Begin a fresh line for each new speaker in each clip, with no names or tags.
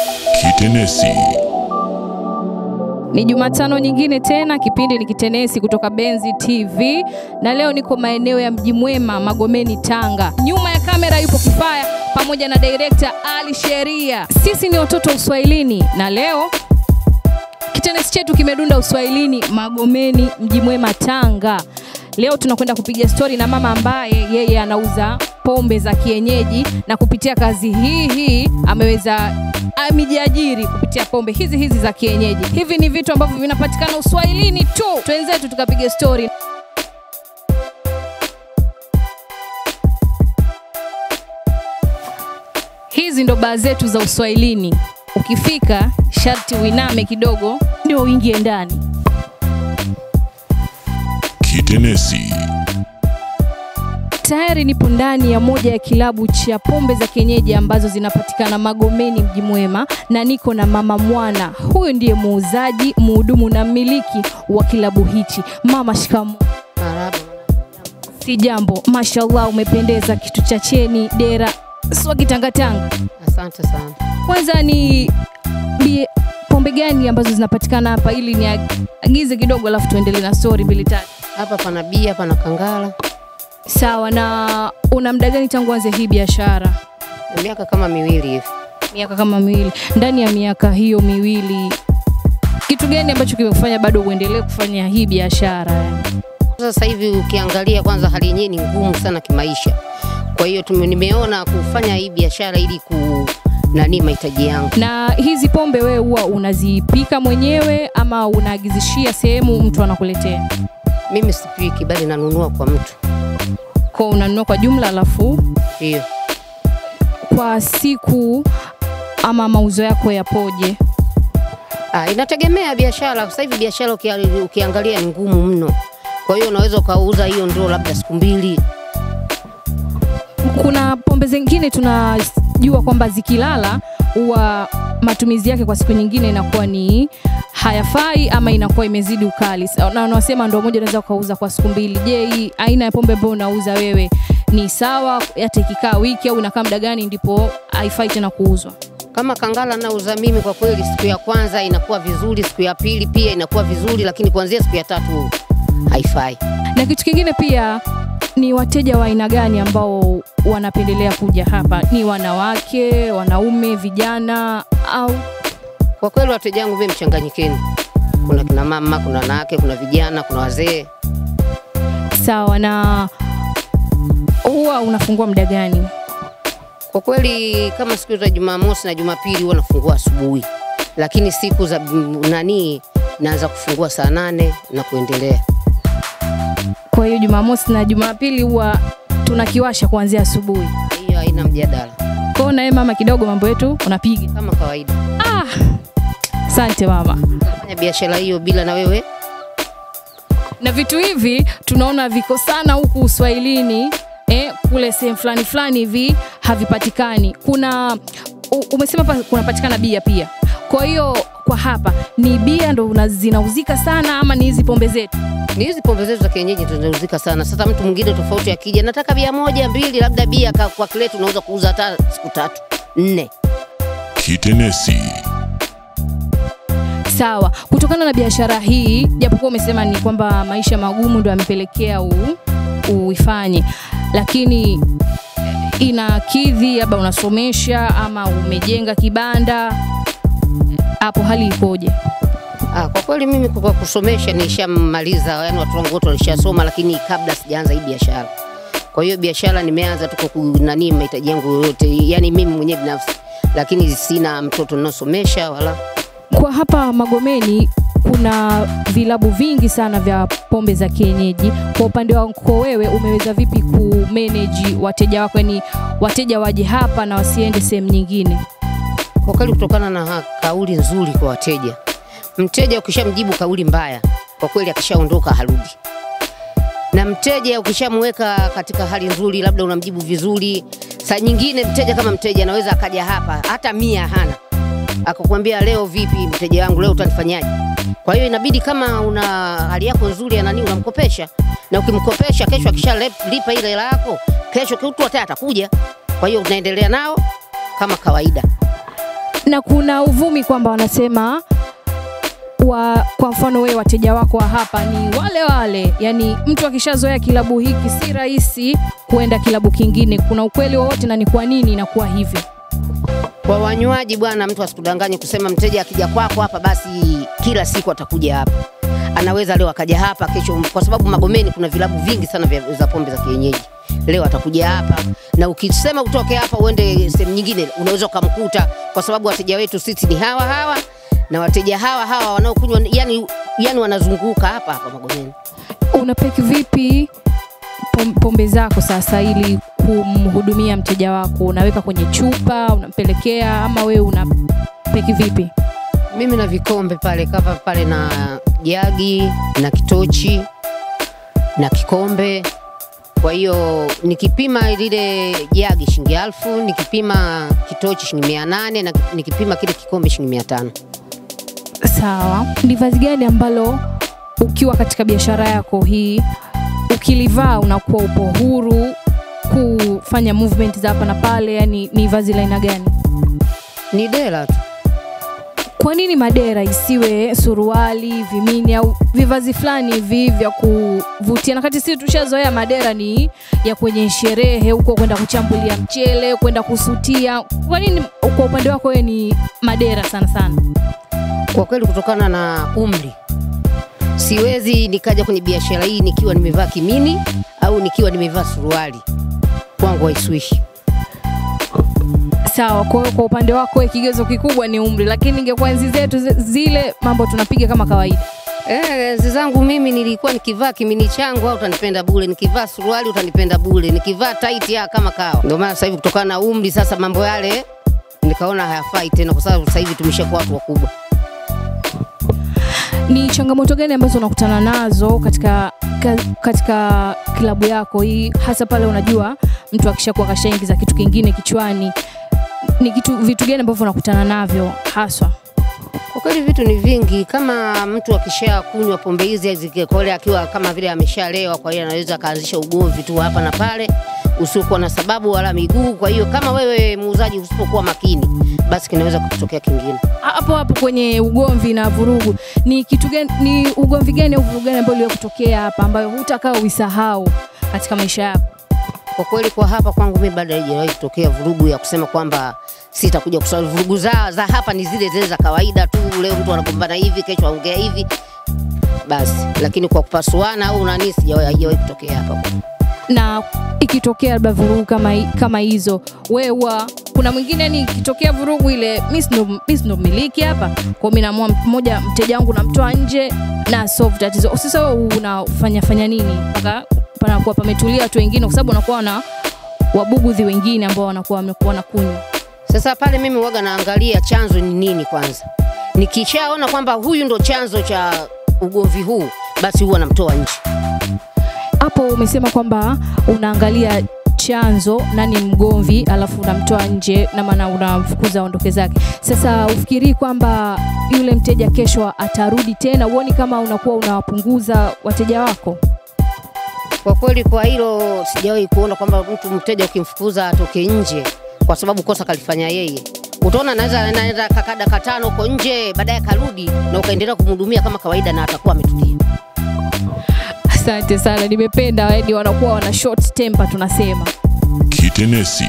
Kitenesi.
Ni Jumatano nyingine tena, kipindi ni Kitenesi kutoka Benzi TV, na leo niko maeneo ya Mji Mwema, Magomeni, Tanga. Nyuma ya kamera yupo Kifaya pamoja na director Ali Sheria. Sisi ni watoto wa Uswahilini, na leo kitenesi chetu kimedunda Uswahilini, Magomeni, Mji Mwema, Tanga. Leo tunakwenda kupiga stori na mama ambaye yeye anauza pombe za kienyeji na kupitia kazi hii hii ameweza amejiajiri kupitia pombe hizi hizi za kienyeji. Hivi ni vitu ambavyo vinapatikana Uswahilini tu. Twenzetu tukapiga stori. Hizi ndo baa zetu za Uswahilini. Ukifika sharti uiname kidogo ndio uingie ndani.
Kitenesi.
Tayari nipo ndani ya moja ya kilabu cha pombe za kienyeji ambazo zinapatikana Magomeni Mji Mwema, na niko na mama Mwana. Huyu ndiye muuzaji, mhudumu na mmiliki wa kilabu hichi. Mama, shikamo.
Marahaba.
Si jambo, mashallah, umependeza, kitu cha cheni, dera, swa kitangatanga.
Asante sana.
Kwanza ni bie, pombe gani ambazo zinapatikana hapa, ili niagize kidogo, alafu tuendelee na story mbili tatu.
Hapa pana bia, pana kangala.
Sawa. Na una muda gani tangu anze hii biashara?
Na miaka kama miwili hivi.
miaka kama miwili. Ndani ya miaka hiyo miwili, kitu gani ambacho kimekufanya bado uendelee kufanya hii biashara? yani?
Sasa hivi ukiangalia, kwanza hali yenyewe ni ngumu sana kimaisha. Kwa hiyo tume- nimeona kufanya hii biashara ili ku nani mahitaji yangu.
Na hizi pombe wewe huwa unazipika mwenyewe ama unaagizishia sehemu mtu anakuletea?
Mimi sipiki, bali nanunua kwa mtu.
Kwa unanunua kwa jumla, alafu
Ndio.
kwa siku ama mauzo yako yapoje?
Ah, inategemea biashara. Sasa hivi biashara ukia, ukiangalia ni ngumu mno. Kwa hiyo unaweza ukauza hiyo ndoo labda siku mbili.
Kuna pombe zingine tunajua kwamba zikilala huwa matumizi yake kwa siku nyingine inakuwa ni hayafai ama inakuwa imezidi ukali, Sa- na wanasema ndo moja unaweza ukauza kwa siku mbili. Je, hii aina ya pombe ambayo unauza wewe ni sawa, hata ikikaa wiki au inakaa muda gani ndipo haifai tena kuuzwa?
Kama kangala nauza mimi, kwa kweli, siku ya kwanza inakuwa vizuri, siku ya pili pia inakuwa vizuri, lakini kuanzia siku ya tatu haifai.
Na kitu kingine pia ni wateja wa aina gani ambao wanapendelea kuja hapa? Ni wanawake, wanaume, vijana au
Kwa kweli wateja wangu mimi mchanganyikeni, kuna kina mama, kuna wanawake, kuna vijana, kuna wazee.
sawa? Na huwa unafungua muda gani?
Kwa kweli kama siku za Jumamosi na Jumapili huwa nafungua asubuhi, lakini siku za mm, nani naanza kufungua saa nane na kuendelea.
Kwa hiyo Jumamosi na Jumapili huwa tunakiwasha kuanzia asubuhi.
Hiyo haina mjadala,
Kwa hiyo na wewe mama, kidogo mambo yetu unapiga.
kama kawaida.
Ah, asante mama.
Fanya biashara hiyo bila na wewe
Na vitu hivi tunaona viko sana huku Uswahilini eh, kule sehemu fulani fulani hivi havipatikani. Kuna u, umesema hapa kunapatikana bia pia. Kwa hiyo kwa hapa ni bia ndo una- zinauzika sana ama ni hizi pombe zetu?
ni hizi pombe zetu za kienyeji zinauzika sana. Sasa mtu mwingine tofauti akija, nataka bia moja mbili, labda bia ka- kwa kile tunaweza kuuza hata siku tatu nne.
Kitenesi.
Sawa, kutokana na biashara hii, japokuwa umesema ni kwamba maisha magumu ndo yamepelekea u- uifanye, lakini eh, inakidhi, labda unasomesha ama umejenga kibanda, hapo hali ikoje?
Ah, kwa kweli mimi kwa kusomesha nishamaliza, yani watu wangu wote walishasoma, lakini kabla sijaanza hii biashara. Kwa hiyo biashara nimeanza tu kwa ku- nani mahitaji yangu yoyote, yani mimi mwenyewe binafsi, lakini sina mtoto ninaosomesha wala
Kwa hapa Magomeni kuna vilabu vingi sana vya pombe za kienyeji. Kwa upande wako wewe, umeweza vipi kumanage wateja wako, yani wateja waje hapa na wasiende sehemu nyingine?
kwa kweli, kutokana na ha- kauli nzuri kwa wateja. Mteja ukishamjibu kauli mbaya, kwa kweli akishaondoka harudi, na mteja ukishamweka katika hali nzuri, labda unamjibu vizuri, saa nyingine mteja kama mteja anaweza akaja hapa hata mia hana akakwambia leo vipi mteja wangu leo utanifanyaje? Kwa hiyo inabidi kama una hali yako nzuri ya nani unamkopesha, na ukimkopesha kesho akishalipa ile hela yako, kesho kitu hata atakuja. Kwa hiyo unaendelea nao kama kawaida.
na kuna uvumi kwamba wanasema wa, kwa mfano wewe wateja wako wa hapa ni wale wale, yani mtu akishazoea kilabu hiki si rahisi kuenda kilabu kingine. Kuna ukweli wowote na ni kwa nini inakuwa hivyo?
Kwa wanywaji bwana, mtu asikudanganye kusema mteja akija kwako hapa basi kila siku atakuja hapa. Anaweza leo akaja hapa, kesho, kwa sababu Magomeni kuna vilabu vingi sana vya za pombe za kienyeji. Leo atakuja hapa, na ukisema utoke hapa uende sehemu nyingine, unaweza ukamkuta, kwa sababu wateja wetu sisi ni hawa hawa na wateja hawa hawa wanaokunywa, yani, yani wanazunguka hapa hapa Magomeni.
Unapeki vipi pom- pombe zako sasa ili kumhudumia mteja wako? Unaweka kwenye chupa, unampelekea ama wewe unapeki vipi?
Mimi na vikombe pale kava pale na jagi na kitochi na kikombe. Kwa hiyo nikipima lile jagi shilingi elfu, nikipima kitochi shilingi mia nane na nikipima kile kikombe shilingi mia tano.
Sawa, ni vazi gani ambalo ukiwa katika biashara yako hii ukilivaa unakuwa upo huru kufanya movement za hapa na pale? Yani ni vazi la aina gani?
Ni dela tu.
Kwa nini madera isiwe suruali, vimini au vivazi fulani hivi vya kuvutia? Na kati sisi tushazoea madera ni ya kwenye sherehe huko, kwenda kuchambulia mchele, kwenda kusutia. Kwa nini kwa upande wako wewe ni madera sana sana?
Kwa kweli kutokana na umri siwezi nikaja kwenye biashara hii nikiwa nimevaa kimini au nikiwa nimevaa suruali, kwangu haiswishi.
Sawa, kwa hiyo kwa upande wako wewe kigezo kikubwa ni umri, lakini ingekuwa enzi zetu zi- zile mambo tunapiga kama kawaida.
Eh, enzi zangu mimi nilikuwa nikivaa kimini changu au utanipenda bure, nikivaa suruali utanipenda bure, nikivaa tight ya kama kawa. Ndio maana sasa hivi kutokana na umri sasa mambo yale nikaona hayafai tena, kwa sababu sasa hivi tumeshakuwa watu wakubwa.
Ni changamoto gani ambazo unakutana nazo katika ka, katika klabu yako hii, hasa pale unajua mtu akishakuwa kashaingiza kitu kingine kichwani? Ni kitu vitu gani ambavyo unakutana navyo haswa?
Kwa kweli vitu ni vingi, kama mtu akisha kunywa pombe hizi zikikole akiwa kama vile ameshalewa, kwa hiyo anaweza akaanzisha ugomvi tu hapa na pale usiokuwa na sababu wala miguu. Kwa hiyo kama wewe muuzaji usipokuwa makini, basi kinaweza kutokea kingine.
hapo hapo kwenye ugomvi na vurugu, ni kitu gani, ni ugomvi gani au vurugu gani ambayo iliwahi kutokea hapa ambayo hutakaa uisahau katika maisha yako?
Kwa kweli kwa hapa kwangu mimi bado haijawahi kutokea vurugu ya kusema kwamba sitakuja kusali. Vurugu za, za hapa ni zile zile za kawaida tu, leo mtu anagombana hivi, kesho aongea hivi basi, lakini kwa kupasuana au nani sijawahi haijawahi kutokea hapa.
na ikitokea labda vurugu kama, hi- kama hizo wewe huwa kuna mwingine ni ikitokea vurugu ile mi si ndo- mi si ndo mmiliki hapa kwa mi naamua mmoja mteja wangu namtoa nje na solve tatizo sasa wewe unafanya fanya nini mpaka panakuwa pametulia watu wengine kwa sababu unakuwa na wabugudhi wengine ambao wanakuwa wamekuwa wanakunywa
Sasa pale mimi waga naangalia chanzo ni nini kwanza. Nikishaona kwamba huyu ndo chanzo cha ugomvi huu, basi huwa namtoa nje.
hapo umesema kwamba unaangalia chanzo nani mgomvi alafu unamtoa nje na maana unamfukuza aondoke zake sasa ufikirii kwamba yule mteja kesho atarudi tena uoni kama unakuwa unawapunguza wateja wako
Kwa kweli kwa hilo sijawahi kuona kwamba mtu mteja ukimfukuza atoke nje kwa sababu kosa kalifanya yeye. Utaona anaweza anaenda kakaa dakika tano huko nje, baadaye karudi na ukaendelea kumhudumia kama kawaida na atakuwa ametulia.
asante sana nimependa yani wanakuwa wana short temper tunasema
Kitenesi.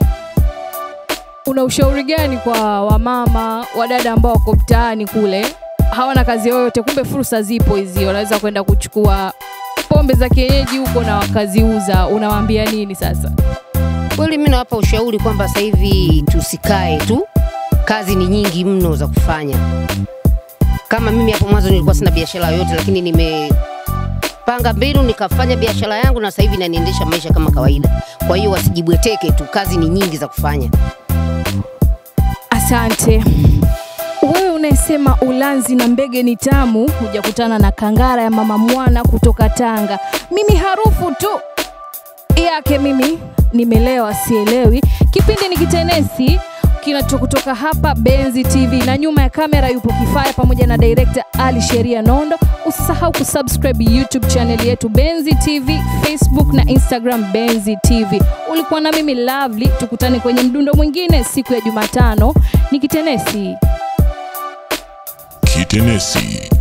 una ushauri gani kwa wamama wadada ambao wako mtaani kule hawana kazi yoyote kumbe fursa zipo hizi wanaweza kwenda kuchukua pombe za kienyeji huko na wakaziuza unawaambia nini sasa
Kweli mimi nawapa ushauri kwamba sasa hivi tusikae tu, kazi ni nyingi mno za kufanya. Kama mimi hapo mwanzo nilikuwa sina biashara yoyote, lakini nimepanga mbinu nikafanya biashara yangu, na sasa hivi naniendesha maisha kama kawaida. Kwa hiyo wasijibweteke tu, kazi ni nyingi za kufanya.
asante wewe unayesema ulanzi na mbege ni tamu hujakutana na kangara ya mama mwana kutoka tanga mimi harufu tu yake mimi nimelewa sielewi kipindi ni kitenesi kinacho kutoka hapa Benzi TV, na nyuma ya kamera yupo Kifaya pamoja na director Ali Sheria Nondo. Usisahau kusubscribe YouTube channel yetu Benzi TV, Facebook na Instagram Benzi TV. Ulikuwa na mimi Lovely, tukutane kwenye mdundo mwingine siku ya Jumatano. Nikitenesi
Kitenesi.